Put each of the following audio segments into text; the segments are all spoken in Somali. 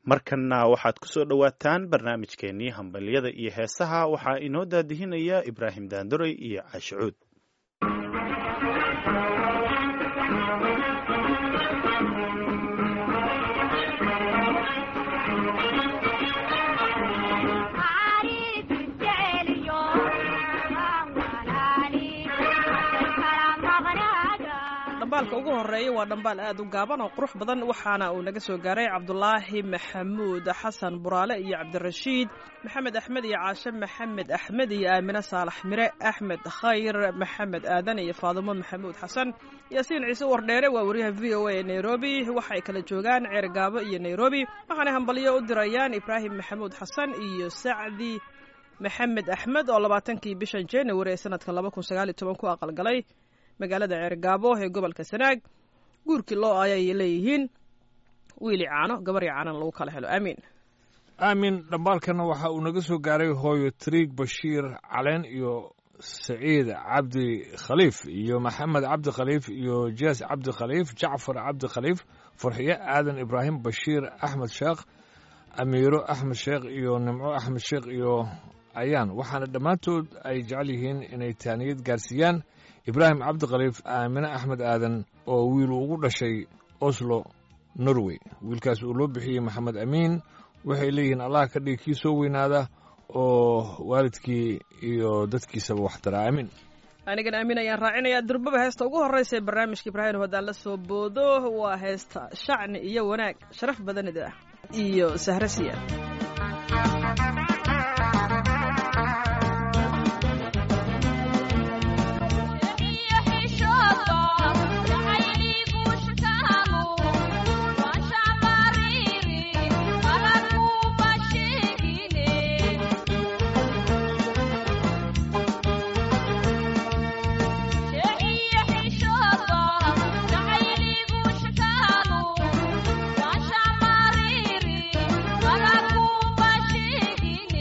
markanna waxaad ku soo dhowaataan barnaamijkeennii hambalyada iyo heesaha waxaa inoo daadihinaya ibraahim daanduray iyo caashicuud dhambaalka ugu horeeya waa dhambaal aad u gaaban oo qurux badan waxaana uu naga soo gaaray cabdulaahi maxamuud xasan buraale iyo cabdirashiid maxamed axmed iyo caashe maxamed axmed iyo aamine saalax mire axmed khayr maxamed aadan iyo faadumo maxamuud xasan yaasiin ciise wardheere waa wariyaha v o a ee nairobi waxay kala joogaan ceergaabo iyo nairobi waxaanay hambalyo u dirayaan ibraahim maxamuud xasan iyo sacdi maxamed axmed oo labaatankii bishan january ee sanadka laba kun sagaal iyo toban ku aqalgalay magaalada ceergaabo ee gobolka sanaag guurkii loo ayay leeyihiin wiili caano gabarii caanan lagu kala helo aamiin aamin dhambaalkana waxa uu naga soo gaaray hooyo triig bashiir caleen iyo saciid cabdi khaliif iyo maxamed cabdi khaliif iyo jees cabdi khaliif jacfar cabdi khaliif farxiyo aadan ibraahim bashiir axmed sheekh amiiro axmed sheekh iyo nimco axmed sheekh iyo ayaan waxaana dhammaantood ay jecel yihiin inay taaniyad gaarsiiyaan ibraahim cabdikhaliif aamine axmed aadan oo wiil ugu dhashay oslo norway wiilkaas uu loo bixiyey maxamed amiin waxay leeyihiin allah ka dhigi kii soo weynaada oo waalidkii iyo dadkiisaba wax tara aamin anigan aamin ayaan raacinayaa durbaba heesta ugu horreysa ee barnaamijka ibraahim haddaan la soo boodo waa heesta shacni iyo wanaag sharaf badanida iyo sahrasiya Thank you.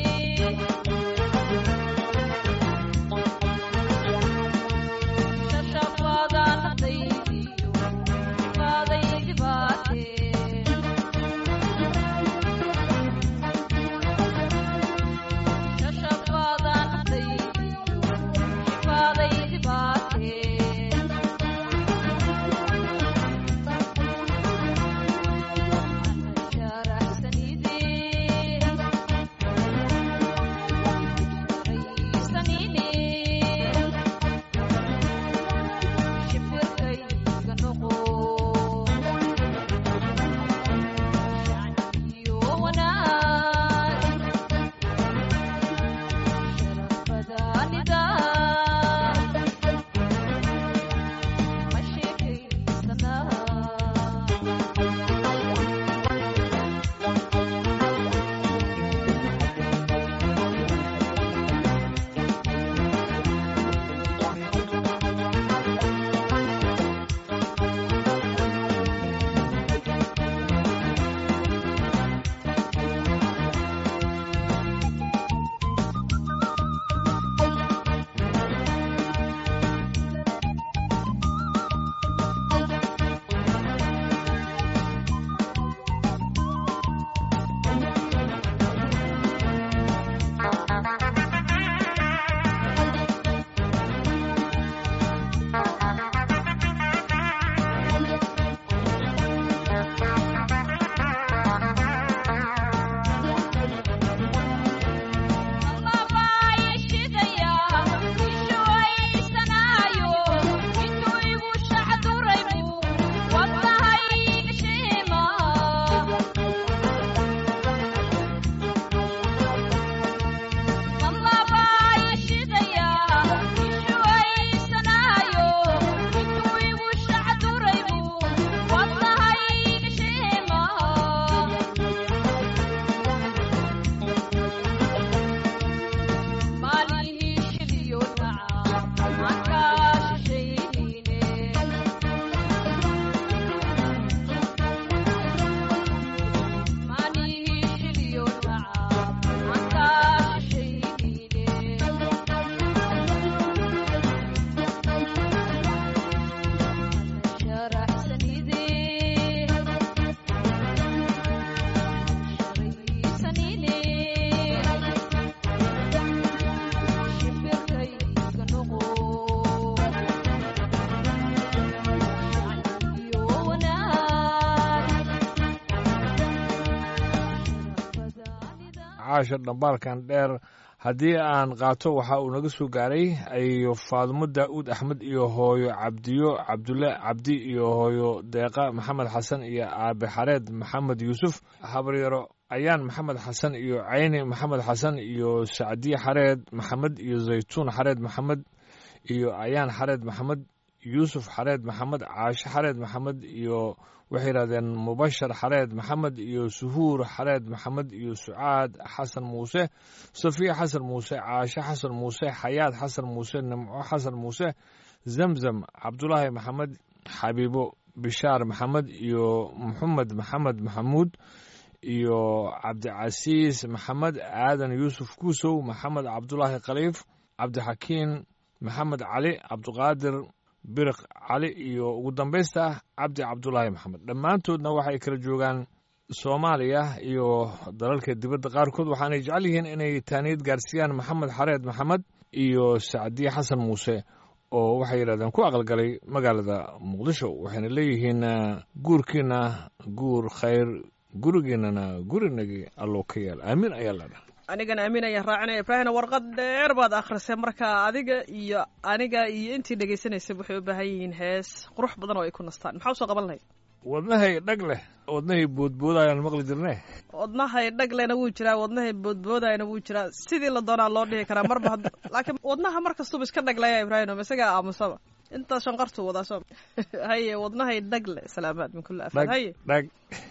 caasha dhambaalkan dheer haddii aan qaato waxa uu naga soo gaaray ayo faadumo daa'uud axmed iyo hooyo cabdiyo cabdulle cabdi iyo hooyo deeqa maxamed xasan iyo aabe xareed maxamed yuusuf habaryaro ayaan maxamed xasan iyo cayni maxamed xasan iyo sacdiye xareed maxamed iyo zaytuun xareed maxamed iyo ayaan xareed maxamed yuusuf xareed maxamed caashe xareed maxamed iyo waxay yidhahdeen mubashar xareed maxamed iyo suhuur xareed maxamed iyo sucaad xasan muuse safiya xasan muuse caashe xasan muuse xayaad xasan muuse nimco xasan muuse zamzam cabdulaahi maxamed xabiibo bishaar maxamed iyo maxamed maxamed maxamuud iyo cabdicasiis maxamed aadan yuusuf kuusow maxamed cabdulaahi khaliif cabdixakiin maxamed cali cabdiqaadir biriq cali iyo ugu dambaysta cabdi cabdulaahi maxamed dhammaantoodna waxay kala joogaan soomaaliya iyo dalalka dibadda qaarkood waxaanay jecel yihiin inay taaniyad gaarsiiyaan maxamed xareed maxamed iyo sacdiye xasan muuse oo waxay yidhahdeen ku aqalgalay magaalada muqdisho waxayna leeyihiin guurkiina guur khayr gurigiinana gurinagii alloo ka yaal aamiin ayaa ladha anigana amiin ayaan raacinaya ibraahimna warqad dheer baad akhrisay marka adiga iyo aniga iyo intii dhegaysanaysa waxay u baahan yihiin hees qurux badan oo ay ku nastaan maxaa usoo qaban lahayd wadnahay dhag leh wadnahay boodboodayaan maqli jirne wadnahay dhaglena wuu jiraa wadnahay boodboodayana wuu jiraa sidii la doonaa loo dhihi karaa marba had laakiin wadnaha mar kastuba iska dhaglaya ibraahim isagaa aamusaba intaas shanqartuu wadaa soo haye wadnahay dhagle salaamaad min kulli afaad haye dhag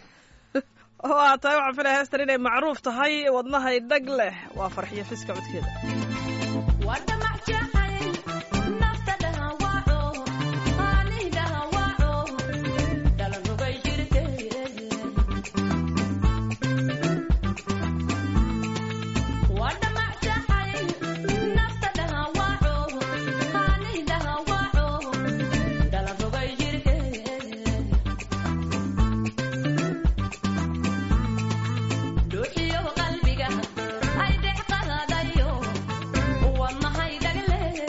waa tahay waxaan filaya heestan inay macruuf tahay wadnahay dhag leh waa farxiyo fiska codkeeda qalbiga ay dhex qadayo wadnahay dhagle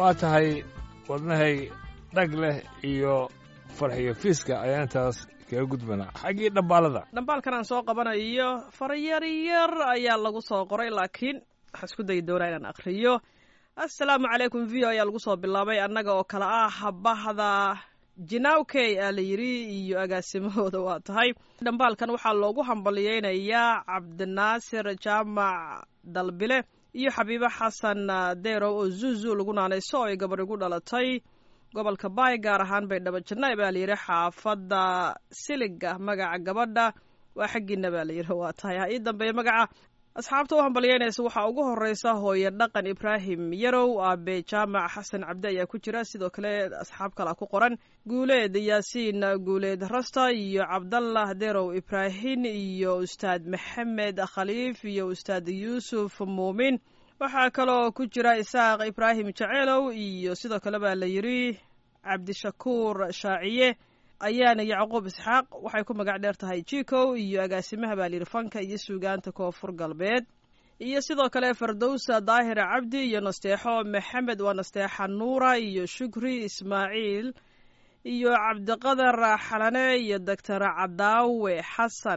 waa tahay wadnahay dhag leh iyo farxiyo fiiska ayaa intaas kaga gudbanaa xaggii dhambaalada dhambaalkan aan soo qabanayo faryaryar ayaa lagu soo qoray laakiin waxaan isku dayi doonaa inaan akhriyo assalaamu calaykum v o ayaa lagu soo bilaabay annaga oo kale ah bahda jinawkey aa la yidhi iyo agaasimahooda waa tahay dhambaalkan waxaa loogu hambaliyeynayaa cabdinaasir jaamac dalbile iyo xabiibo xasan derow oo zuzu lagu naanayso oo ay gabar igu dhalatay gobolka baay gaar ahaan baydhabo jannaay baa layidhi xaafadda siliga magaca gabadha waa xaggiina baa layidhi waa tahay ha ii dambeeya magaca asxaabta u hambalyeynaysa waxaa ugu horeysa hooye dhaqan ibraahim yarow aabe jaamac xasan cabdi ayaa ku jira sidoo kale asxaab kalea ku qoran guuleed yaasiin guuleed rasta iyo cabdallah derow ibraahin iyo ustaad maxamed khaliif iyo ustaad yuusuf muumin waxaa kaloo ku jira isaaq ibraahim jaceelow iyo sidoo kale baa la yidhi cabdishakuur shaaciye ayaana yacquub isxaaq waxay ku magac dheer tahay jikow iyo agaasimaha baa layidhi fanka iyo suugaanta koonfur galbeed iyo sidoo kale fardowsa daahir cabdi iyo nasteexo maxamed waa nasteexa nuura iyo shukri ismaaciil iyo cabdiqadar xalane iyo doctor cadaawe xasan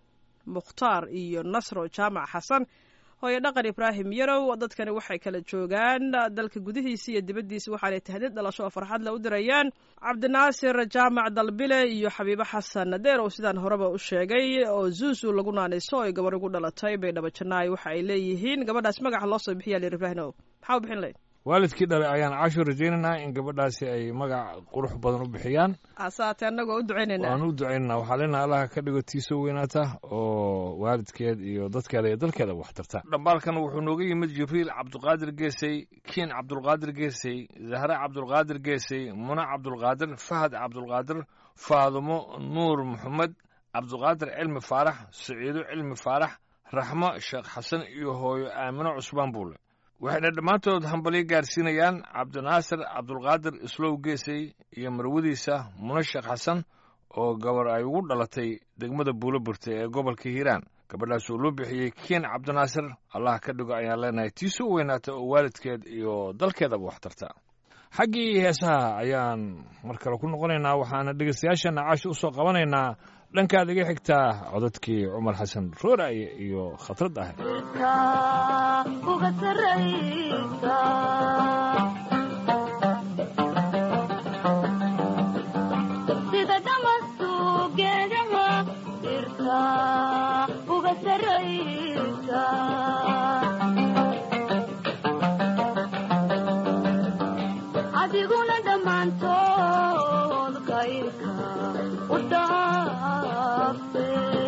mukhtaar iyo nasro jaamac xasan hooye dhaqan ibraahim yarow dadkani waxay kala joogaan dalka gudihiisa iyo dibaddiisa waxaanay tahdid dhalasho oo farxad le u dirayaan cabdinaasir jaamac dalbile iyo xabiibo xasan deerow sidaan horeba u sheegay oo zuuzu lagu naanayso oy gabar ugu dhalatay baydhabo jannaay waxa ay leeyihiin gabadhaas magaxa loo soo bixiya lir ibraahimow maxaa u bixin lahayd waalidkii dhalay ayaan casho rajaynaynaa in gabadhaasi ay magac qurux badan u bixiyaan asaate annagoo u ducaynayna waan u ducaynana waxaa leenaha allaha ka dhigo tiisoo weynaata oo waalidkeed iyo dadkeeda iyo dalkeeda wax tarta dhambaalkan wuxuu nooga yimid jibriil cabdulqaadir geesey kiin cabdulqaadir geesey zahre cabdulqaadir geesey muna cabdulqaadir fahad cabdulqaadir faadumo nuur maxamed cabdulqaadir cilmi faarax saciido cilmi faarax raxmo sheekh xasan iyo hooyo aamino cusbaan buule waxayna dhammaantood hambalyo gaarsiinayaan cabdinaasir cabdulqaadir islow geesey iyo marwadiisa muna sheekh xasan oo gabar ay ugu dhalatay degmada buulo burte ee gobolka hiiraan gabadhaas oo loo bixiyey kiin cabdinaasir allah ka dhigo ayaan leenahay tiisoo weynaata oo waalidkeed iyo dalkeedaba wax tarta xaggii heesaha ayaan mar kale ku noqonaynaa waxaana dhegeystayaashana caashi u soo qabanaynaa dhankaad iga xigtaa codadkii cumar xasan rooraye iyo khatrad ah sida dhamastu geedaha dhirta uga saraysa adiguna dhammaantood kayrka u dhaafe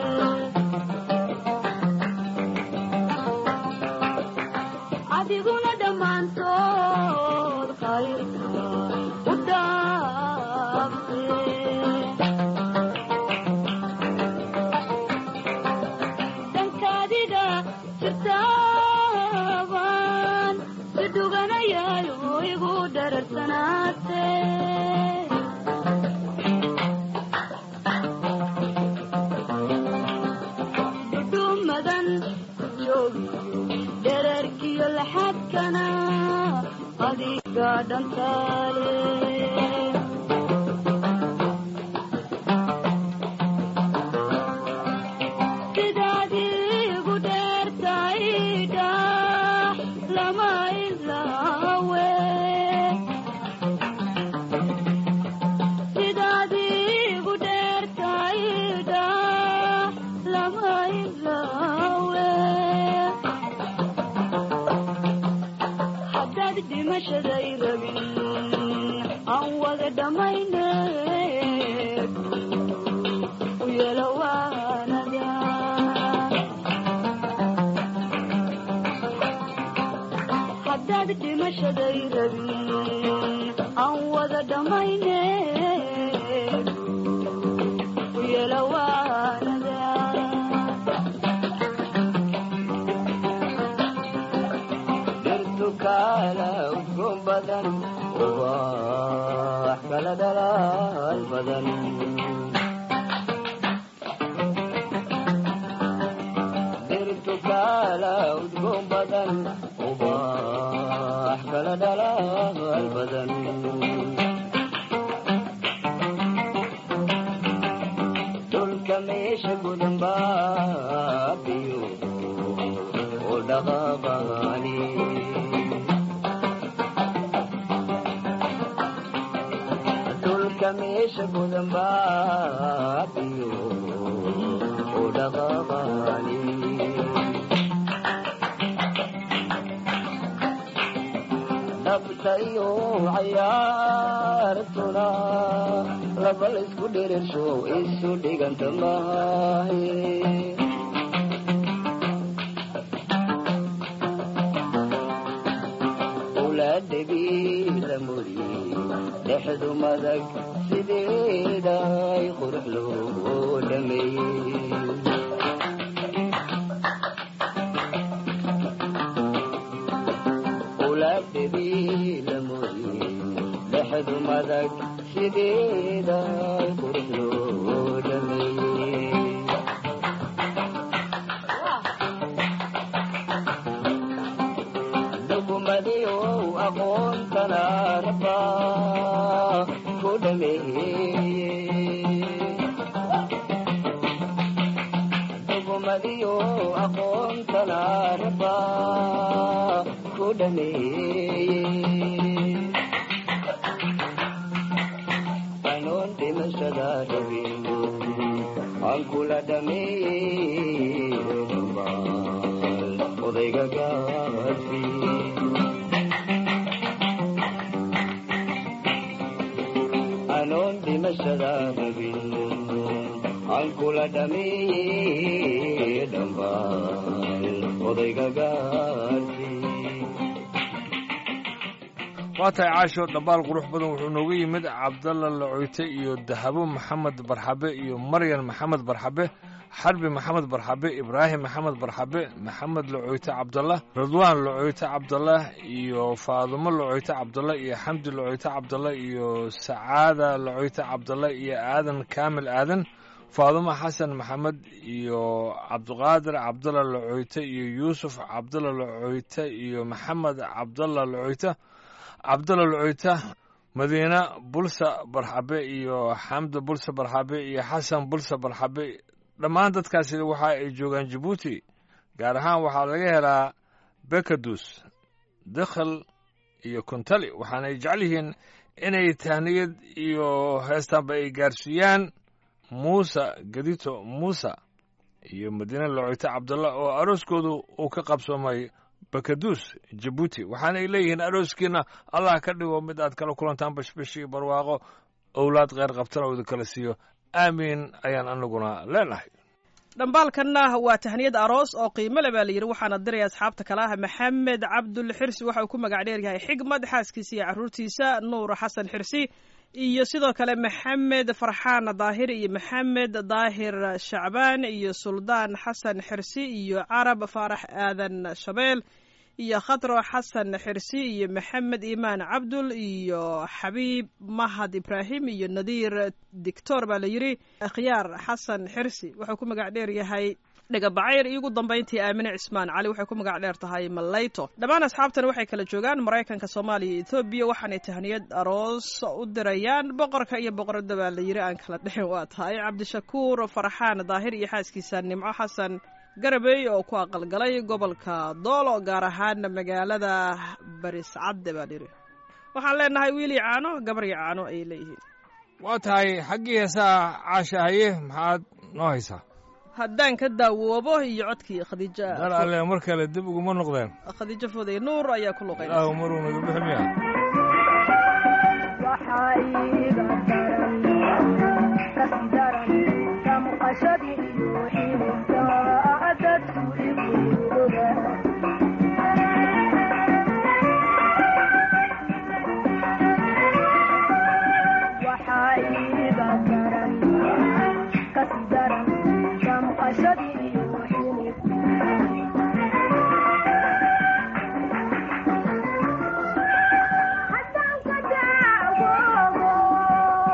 adiguna dhammaantood kayrka u dhaafe dankaadiga jirtaaban si dhuganayaayo igu dhararsanaate dhudhumadan ku joogiyo dherarkiyo laxadkana adiga dhantaale sidaad igu dheertaydha lama ilaawe sidaad igu dheertaydha lama ilaawe haddaad dhimashaday rabin aan wada dhammayne u yeelo waanada haddaad dhimashaday rabin aan wada dhammayne u yeelo waanada dhirtukala udgoon badan ubax kala dhalaal badan dhirtukala udgoon badan ubax kala dhalaal badan dhulka meesha gudan baabiyo oo dhaqaaqaani dhulka meesha gudan baabiyo oo dhaqaaqaani dhabta iyo cayaartuna laba la isku dhirirsho isu dhiganta maahe ulaadhabiila muri dhexdu madag sideeday qurux loo dhameeyey ulaadhabiila muri dhexdu madag sideeday qurux loo dhameeyey dhugmadiyo aqoontana raba ku dhameeyey dhugmadiyo aqoontana raba ku dhameeyey anoon dhimashada rabin aan kula dhameeyey dhammaan odayga gaadhsi anoon dhimashada rabin aan kula dhameeyey dhammaan odayga gaadhsi waa tahay caasho dhambaal qurux badan wuxuu nooga yimid cabdalla lacoyte iyo dahabo maxamed barxabe iyo maryan maxamed barxabe xarbi maxamed barxabe ibraahim maxamed barxabe maxamed lacoyte cabdallah ridwaan lacoyte cabdallah iyo faadumo lacoyte cabdallah iyo xamdi lacoyte cabdallah iyo sacaada lacoyte cabdallah iyo aadan kaamil aadan faadumo xasan maxamed iyo cabdiqaadir cabdalla lacoyte iyo yuusuf cabdalla lacoyte iyo maxamed cabdalla lacoyte cabdalla lacoyte madiine bulsa barxabe iyo xamdi bulsa barxabe iyo xasan bulsa barxabe dhammaan dadkaasi waxa ay joogaan jabuuti gaar ahaan waxaa laga helaa bekadus dakhal iyo kuntali waxaanay jecel yihiin inay tahniyad iyo heestaanba ay gaarsiiyaan muuse gadito muuse iyo madiine lacoyte cabdalla oo arooskoodu uu ka qabsoomay bakadus jabuuti waxaana ay leeyihiin arooskiina allah ka dhigo mid aad kala kulantaan bashbash iyo barwaaqo owlaad kheyr qabtana uu idinkala siiyo aamiin ayaan anaguna leenahay dhambaalkanna waa tahniyad aroos oo qiimo le baa la yidhi waxaana diraya asxaabta kale ah maxamed cabdul xirsi waxa uu ku magac dheer yahay xigmad xaaskiisa iyo carruurtiisa nuur xasan xirsi iyo sidoo kale maxamed farxaan daahir iyo maxamed daahir shacbaan iyo suldaan xasan xirsi iyo carab faarax aadan shabeel iyo khatro xasan xirsi iyo maxamed iimaan cabdul iyo xabiib mahad ibraahim iyo nadiir dictor baa la yidhi akhyaar xasan xirsi wuxuu ku magac dheer yahay dhegabacayr iyo ugu dambayntii aamine cismaan cali waxay ku magac dheer tahay malayto dhammaan asxaabtan waxay kala joogaan maraykanka soomaaliya iyo etoobiya waxaanay tahniyad aroos u dirayaan boqorka iyo boqorada baa la yidhi aan kala dhexin waa tahay cabdishakuur farxaan daahir iyo xaaskiisa nimco xasan garabey oo ku aqalgalay gobolka doolo gaar ahaan magaalada bariscadde baa layidhi waxaan leenahay wiilii caano gabarya caano ayay leeyihiin waa tahay xaggii heesaha caasha haye maxaad noo haysaa haddaan ka daawoobo iyo codkii khadiija dar alle mar kale dib uguma noqdeen khadiijo foday nuur ayaa ku luqay ilaahu maruu naga bixi miya waxaa iiga daran kasi daran damqashadii iyo xilibka dadku iguuga waxaa iiga daran kasi daran damqashadii iyo xilibka haddaan ka daawoobo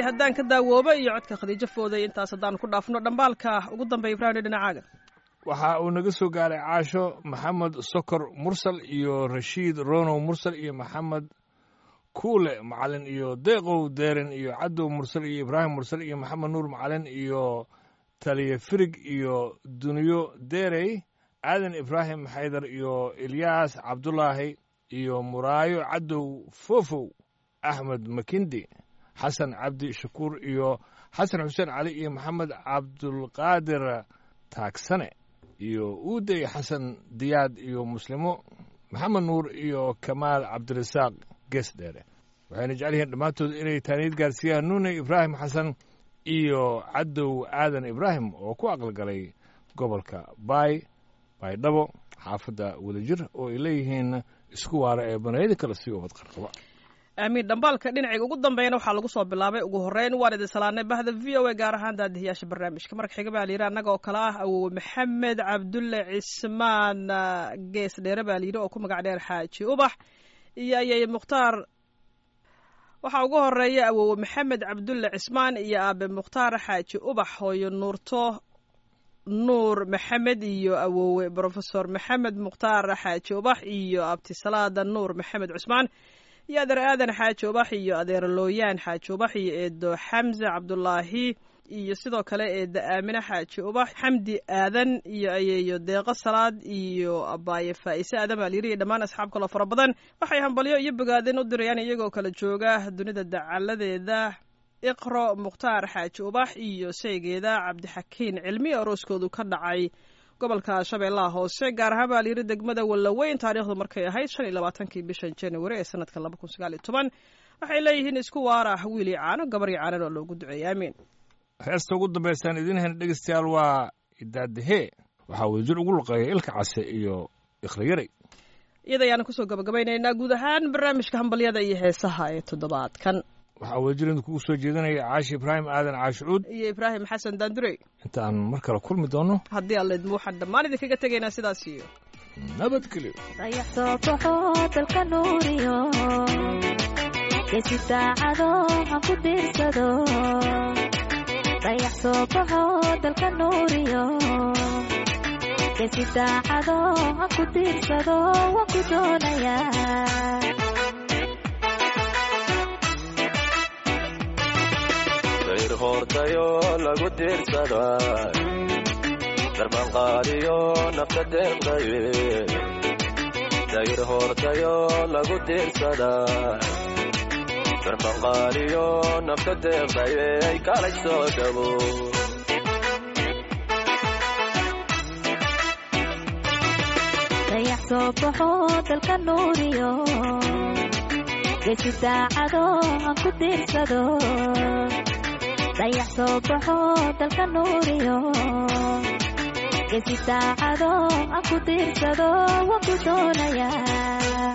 haddaan ka daawooba iyo codka khadiijo fooday intaas haddaan ku dhaafno dhambaalka ugu dambeeya ibrahim dhinacaaga waxa uu naga soo gaaray caasho maxamed sokor mursal iyo rashiid ronow mursal iyo maxamed kuule macalin iyo deeqow deeren iyo cadow mursal iyo ibraahim mursal iyo maxamed nuur macalin iyo taliye firig iyo duniyo derey aadan ibraahim xaydar iyo ilyaas cabdulaahi iyo muraayo cadow fofow axmed makindi xasan cabdi shakuur iyo xasan xuseen cali iyo maxamed cabdulqaadir taagsane iyo uuday xasan diyaad iyo muslimo maxamed nuur iyo kamaal cabdirasaaq gees dheere waxayna jecel yihiin dhammaantood inay taaniyad gaarsiiyaan nuune ibraahim xasan iyo cadow aadan ibraahim oo ku aqalgalay gobolka baay baydhabo xaafadda wadajir oo ay leeyihiin isku waara ee banayada kale si ubad qarqaba aamiin dhambaalka dhinacayga ugu dambeeyana waxaa lagu soo bilaabay ugu horreyn waan idin salaanay bahda v o a gaar ahaan daadihiyaasha barnaamijka marka xiga baa layidhi annaga oo kale ah awowe maxamed cabdulle cismaan gees dheere baa layidhi oo ku magac dheer xaaji ubax iyo ayay mukhtaar waxaa ugu horeeya awowe maxamed cabdulle cismaan iyo aabe mukhtaar xaaji ubax hooyo nuurto nuur maxamed iyo awowe brofesor maxamed mukhtaar xaaji ubax iyo abtisalaada nuur maxamed cusmaan iyo adeer aadan xaaji ubax iyo adeer looyaan xaaji ubax iyo eedo xamse cabdulaahi iyo sidoo kale eeda aamine xaaji ubax xamdi aadan iyo ayeeyo deeqo salaad iyo abaaye faa'ise aadan baa layiri iyo dhammaan asxaab kaloo fara badan waxay hambalyo iyo bogaadin u dirayaan iyagoo kala jooga dunida dacaladeeda iqro mukhtaar xaaji ubax iyo sheygeeda cabdixakiin cilmi arooskoodu ka dhacay gobolka shabeellaha hoose gaar ahaan baa layiri degmada wallaweyn taariikhdu markay ahayd shan iyo labaatankii bishan january ee sanadka laba kun sagaal iyo toban waxay leeyihiin isku waara wiil iyo caano gabar iyo caanan oo loogu duceeyay aamiin heesta ugu dambaysaan idiin hayna dhegeystayaal waa idaadahee waxaa wadajir ugu luqeeya ilka case iyo ikhriyaray iyada ayaana kusoo gabagabaynaynaa guud ahaan barnaamijka hambalyada iyo heesaha ee toddobaadkan waxaa wadajir idin kugu soo jeedinaya caashi ibraahim aadan caashicuud iyo ibraahim xasan daandurey intaan mar kale kulmi doono haddii alla idmo waxaan dhammaan idinkaga tegaynaa sidaas iyo nabadgelyo dayax soo baxo dalka nuuriyo geesi daacado han ku diirsado dayax soo baxo dalka nuuriyo geesi daacado han ku diirsado waan ku doonayaa dayr hoortayo lagu diirsada darmanqaadiyo nafta deeqdaye dayr hoortayo lagu diirsada darmanqaadiyo nafta deeqdaye ay kalay soo dhabo dayax soo baxo dalka nuuriyo geesi daacado han ku diirsado dayax soo baxo dalka nuuriyo geesi daacado han ku diirsado waan ku doonayaa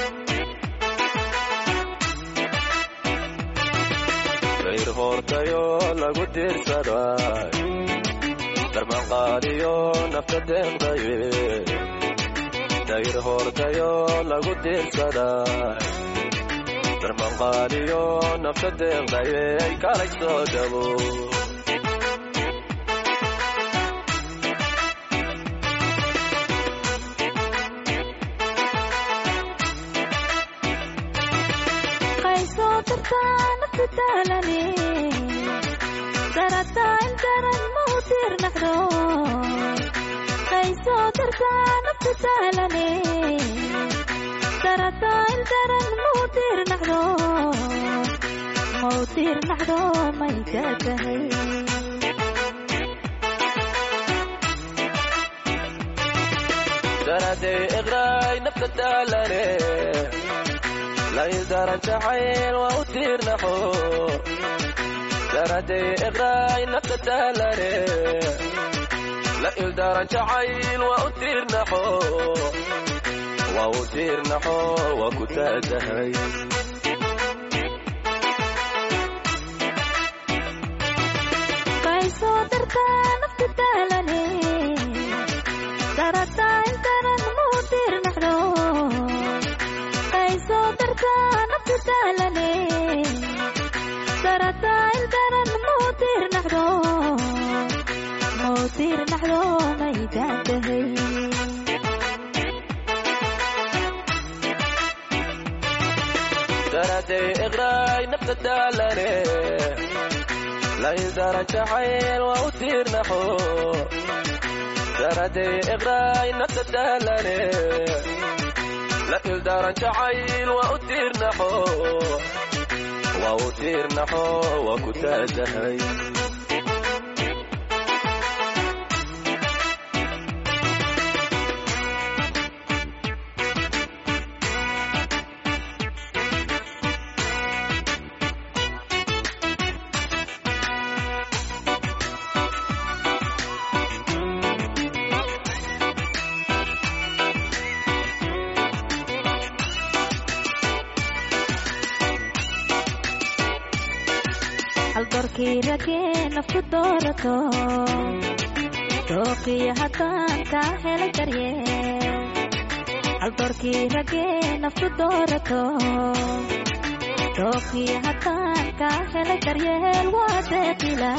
dayr hoortayo lagu diirsada darmanqaadiyo nafta deeqdaye dayr hoortayo lagu diirsada darmanqaadiyo nafta deeqdaye ay kalay soo dhabo qaysoo dartaa naftu daalane darataa in daran ma u diirnaxdo qaysoo dartaa naftu daalane darataa in daran ma u diirnaxdo ma u diirnaxdo may ka tahay daraday iqraay nafta daalane laydaran jacayl waa u tiirnaxo daraday iqraay nafta daalane la ildaran jacayl waa u tiirnaxo waa u tiirnaxo waa ku taatahay qaysoo dartaa naftu daalane darataa in daran ma u diirnaxdo qaysoo dartaa naftu daalane darataa in tiirnaxdo mau tiirnaxdo maydaan tahay daraday iqraay nafta daalane laydara jacayl waa u tiirnaxo daraday iqraay nafta daalane la ildaran jacayl waa u tiirnaxo waa u tiirnaxo waa ku taatahay haldoorkii ragee nafku doorato dooqiyo haddaan kaa helay daryeel haldoorkii ragee nafku doorato dooqiyo haddaan kaa helay daryeel waa deeqila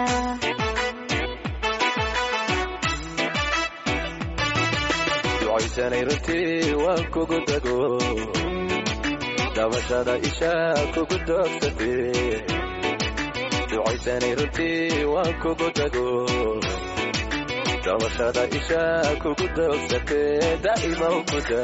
ducaysanay runtii waan kugu dago dabashada ishaa kugu doogsatee ducaysanay runtii waan kugu dago dabashada ishaa kugu doogsatee daa'ima ukuda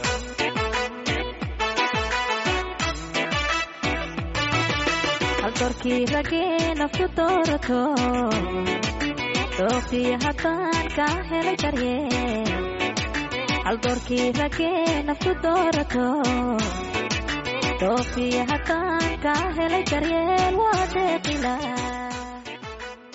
haldoorkii ragee nafku doorato dooqiyo haddaan kaa helay daryeel haldoorkii ragee nafku doorato dooqiyo haddaan kaa helay daryeel waa deeqila